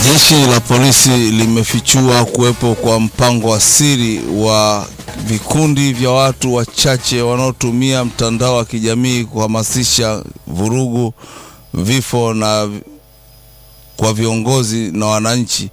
Jeshi la polisi limefichua kuwepo kwa mpango wa siri wa vikundi vya watu wachache wanaotumia mtandao wa kijamii kuhamasisha vurugu, vifo na kwa viongozi na wananchi.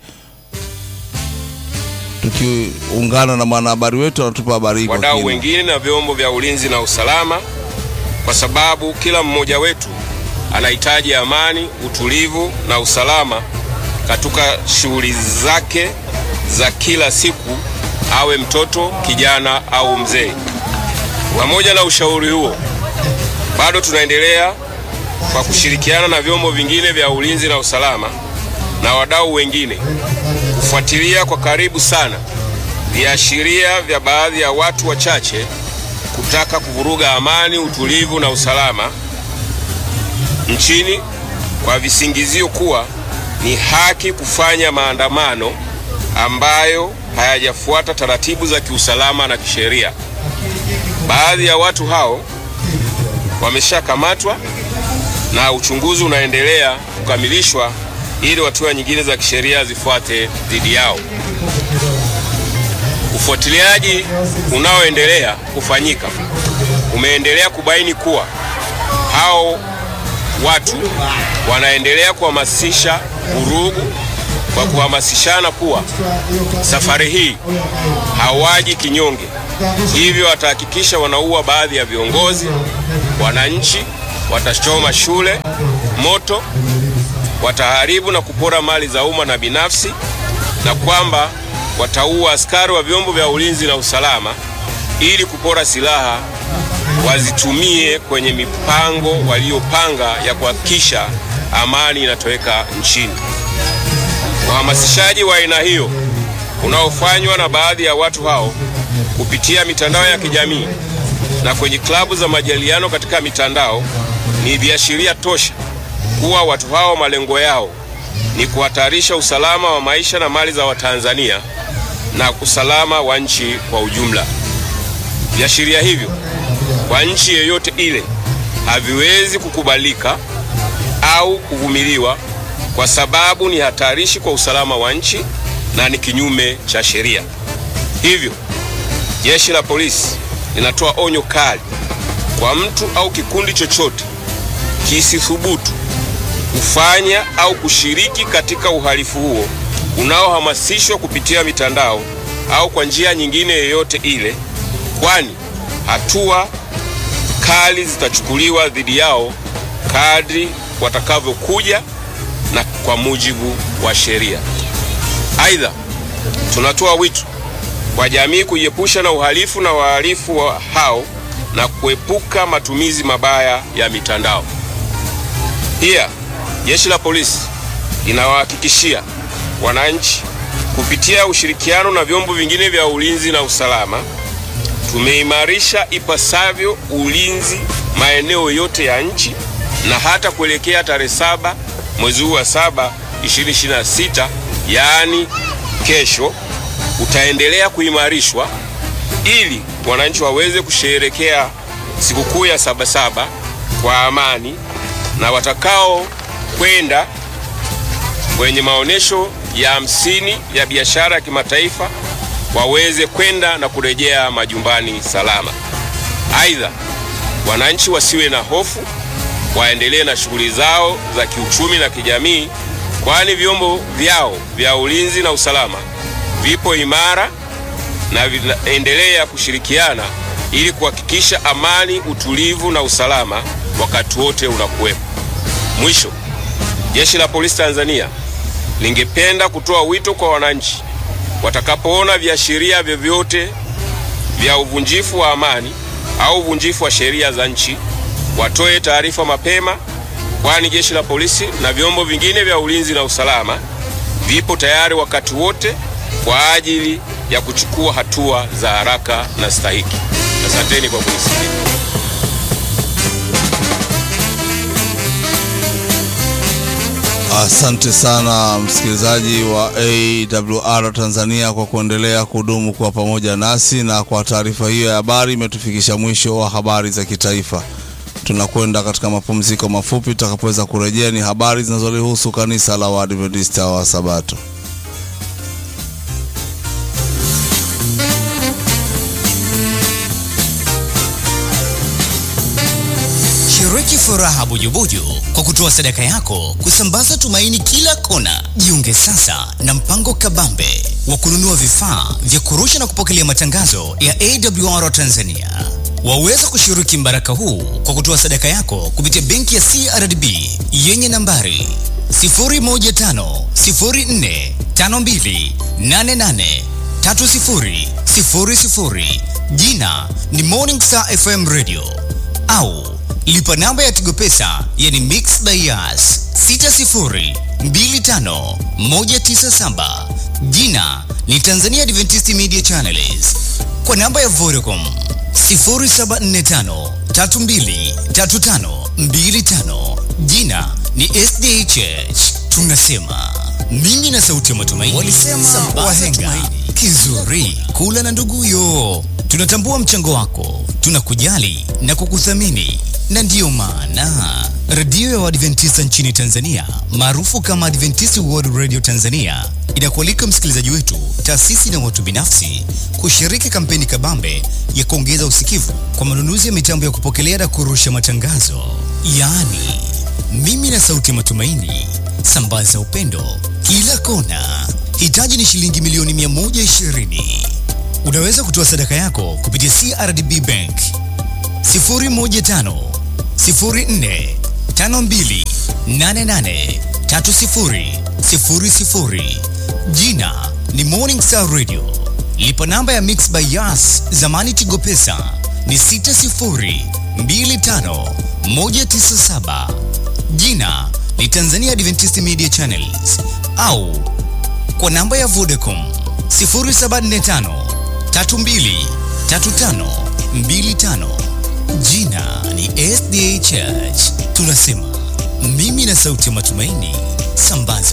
Tukiungana na mwanahabari wetu anatupa habari hii kwa wadau kina. wengine na vyombo vya ulinzi na usalama, kwa sababu kila mmoja wetu anahitaji amani, utulivu na usalama katika shughuli zake za kila siku, awe mtoto, kijana au mzee. Pamoja na ushauri huo, bado tunaendelea kwa kushirikiana na vyombo vingine vya ulinzi na usalama na wadau wengine kufuatilia kwa karibu sana viashiria vya baadhi ya watu wachache kutaka kuvuruga amani, utulivu na usalama nchini kwa visingizio kuwa ni haki kufanya maandamano ambayo hayajafuata taratibu za kiusalama na kisheria. Baadhi ya watu hao wameshakamatwa na uchunguzi unaendelea kukamilishwa ili hatua nyingine za kisheria zifuate dhidi yao. Ufuatiliaji unaoendelea kufanyika umeendelea kubaini kuwa hao watu wanaendelea kuhamasisha vurugu kwa kuhamasishana kuwa safari hii hawaji kinyonge, hivyo watahakikisha wanaua baadhi ya viongozi, wananchi, watachoma shule moto, wataharibu na kupora mali za umma na binafsi, na kwamba wataua askari wa vyombo vya ulinzi na usalama ili kupora silaha wazitumie kwenye mipango waliopanga ya kuhakikisha amani inatoweka nchini. Uhamasishaji wa aina hiyo unaofanywa na baadhi ya watu hao kupitia mitandao ya kijamii na kwenye klabu za majadiliano katika mitandao ni viashiria tosha kuwa watu hao malengo yao ni kuhatarisha usalama wa maisha na mali za Watanzania na usalama wa nchi kwa ujumla. Viashiria hivyo kwa nchi yeyote ile haviwezi kukubalika au kuvumiliwa kwa sababu ni hatarishi kwa usalama wa nchi na ni kinyume cha sheria. Hivyo, jeshi la polisi linatoa onyo kali kwa mtu au kikundi chochote kisithubutu kufanya au kushiriki katika uhalifu huo unaohamasishwa kupitia mitandao au kwa njia nyingine yoyote ile, kwani hatua kali zitachukuliwa dhidi yao kadri watakavyokuja na kwa mujibu wa sheria. Aidha, tunatoa wito kwa jamii kujiepusha na uhalifu na wahalifu wa hao na kuepuka matumizi mabaya ya mitandao. Pia jeshi la polisi linawahakikishia wananchi kupitia ushirikiano na vyombo vingine vya ulinzi na usalama, tumeimarisha ipasavyo ulinzi maeneo yote ya nchi na hata kuelekea tarehe saba mwezi huu wa saba 2026 yaani kesho, utaendelea kuimarishwa ili wananchi waweze kusherehekea sikukuu ya Sabasaba kwa amani na watakao kwenda kwenye maonyesho ya hamsini ya biashara ya kimataifa waweze kwenda na kurejea majumbani salama. Aidha, wananchi wasiwe na hofu, waendelee na shughuli zao za kiuchumi na kijamii, kwani vyombo vyao vya ulinzi na usalama vipo imara na vinaendelea kushirikiana ili kuhakikisha amani, utulivu na usalama wakati wote unakuwepo. Mwisho, jeshi la polisi Tanzania lingependa kutoa wito kwa wananchi watakapoona viashiria vyovyote vya uvunjifu wa amani au uvunjifu wa sheria za nchi watoe taarifa mapema, kwani jeshi la polisi na vyombo vingine vya ulinzi na usalama vipo tayari wakati wote kwa ajili ya kuchukua hatua za haraka na stahiki. Asanteni kwa kunisikiliza. Asante sana msikilizaji wa AWR Tanzania kwa kuendelea kudumu kwa pamoja nasi, na kwa taarifa hiyo ya habari imetufikisha mwisho wa habari za kitaifa. Tunakwenda katika mapumziko mafupi. Tutakapoweza kurejea, ni habari zinazolihusu kanisa la Waadventista wa Sabato. Shiriki furaha bujubuju kwa kutoa sadaka yako kusambaza tumaini kila kona. Jiunge sasa na mpango kabambe wa kununua vifaa vya kurusha na kupokelea matangazo ya AWR Tanzania. Waweza kushiriki mbaraka huu kwa kutoa sadaka yako kupitia benki ya CRDB yenye nambari 0150452883000 jina ni Morning Star FM Radio au lipa namba ya Tigo Pesa yani Mix Bias 6025197 jina ni Tanzania Adventist Media Channels kwa namba ya Vodacom 0745323525 jina ni SDHH. Tunasema mimi na sauti ya matumaini, walisema wahenga kizuri kula na nduguyo. Tunatambua mchango wako, tunakujali na kukuthamini, na ndiyo maana redio ya Waadventista nchini Tanzania maarufu kama Adventist World Radio Tanzania inakualika msikilizaji wetu, taasisi na watu binafsi kushiriki kampeni kabambe ya kuongeza usikivu kwa manunuzi ya mitambo ya kupokelea na kurusha matangazo, yaani mimi na sauti ya matumaini. Sambaza upendo kila kona. Hitaji ni shilingi milioni 120. Unaweza kutoa sadaka yako kupitia CRDB Bank 015 04 52 88 30 00. Jina ni Morning Star Radio. Lipa namba ya Mix by Yas, zamani Tigo Pesa ni 60 25 197. Jina ni Tanzania Adventist Media Channels au kwa namba ya Vodacom 0745 32 35 25. Jina ni SDA Church. Tunasema mimi na sauti ya matumaini, sambaza